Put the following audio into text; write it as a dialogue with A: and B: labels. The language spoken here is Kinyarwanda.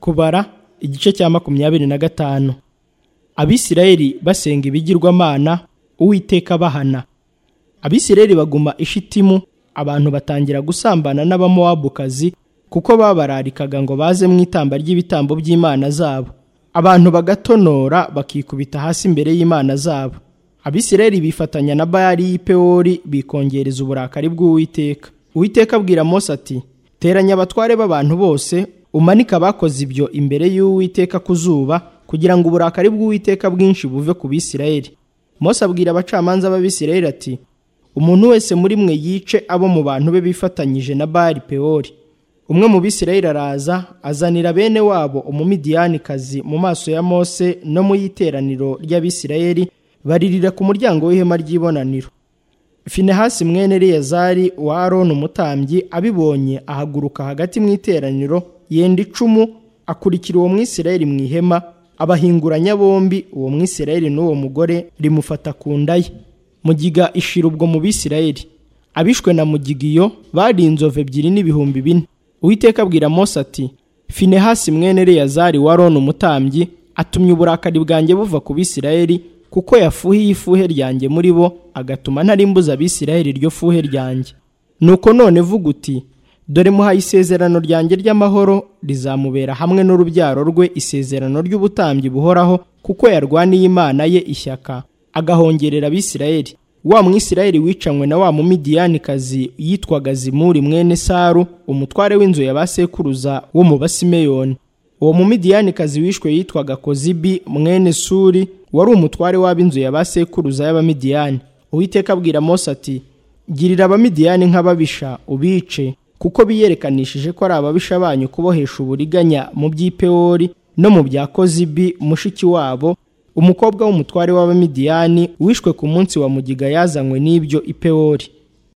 A: kubara igice cya makumyabiri na gatanu abisirayeli basenga ibigirwamana uwiteka bahana abisirayeli baguma ishitimu abantu batangira gusambana n'abamowabukazi kuko babararikaga ngo baze mu itamba ry'ibitambo by'imana zabo abantu bagatonora bakikubita hasi imbere y'imana zabo abisirayeli bifatanya na bayali y'ipewori bikongereza uburakari bw'uwiteka uwiteka abwira mose ati teranya abatware b'abantu bose umanike abakoze ibyo imbere y'uwiteka ku zuba kugira ngo uburakari bw'uwiteka bwinshi buve ku bisirayeli mose abwira abacamanza b'abisirayeli ati umuntu wese muri mwe yice abo mu bantu be bifatanyije na bari pewori umwe mu bisirayeli araza azanira bene wabo umumidiyanikazi mu maso ya mose no mu y'iteraniro ry'abisirayeli baririra ku muryango w'ihema ry'ibonaniro finehasi mwene reyazari wa aroni umutambyi abibonye ahaguruka hagati mu iteraniro yenda icumu akurikira uwo mwisirayeli mu ihema abahinguranya bombi uwo mwisirayeli n'uwo mugore rimufata ku nda ye mugiga ishira ubwo mu bisirayeli abishwe na mugigiyo bari inzovu ebyiri n'ibihumbi bine uwiteka abwira mose ati finehasi mwene reyazari wa roni umutambyi atumye uburakari bwanjye buva ku bisirayeli kuko yafuhiye ifuhe ryanjye muri bo agatuma ntarimbuza abisirayeli iryo fuhe ryanjye nuko none vuga uti dore muhaye isezerano ryanjye ry'amahoro rizamubera hamwe n'urubyaro rwe isezerano ry'ubutambyi buhoraho kuko yarwaniye imana ye ishyaka agahongerera abisirayeli wa mwisirayeli wicanywe na wa mumidiyanikazi yitwaga zimuri mwene saru umutware w'inzu ya basekuruza wo mu basimeyoni uwo mumidiyanikazi wishwe yitwaga kozibi mwene suri wari umutware w'ab'inzu ya basekuruza y'abamidiyani uwiteka abwira mose ati girira abamidiyani nk'ababisha ubice kuko biyerekanishije ko ari ababisha banyu kubohesha uburiganya mu by'ipewori no mu bya kozibi mushiki wabo umukobwa w'umutware w'abamidiyani wishwe ku munsi wa mugiga yazanywe n'ibyo ipewori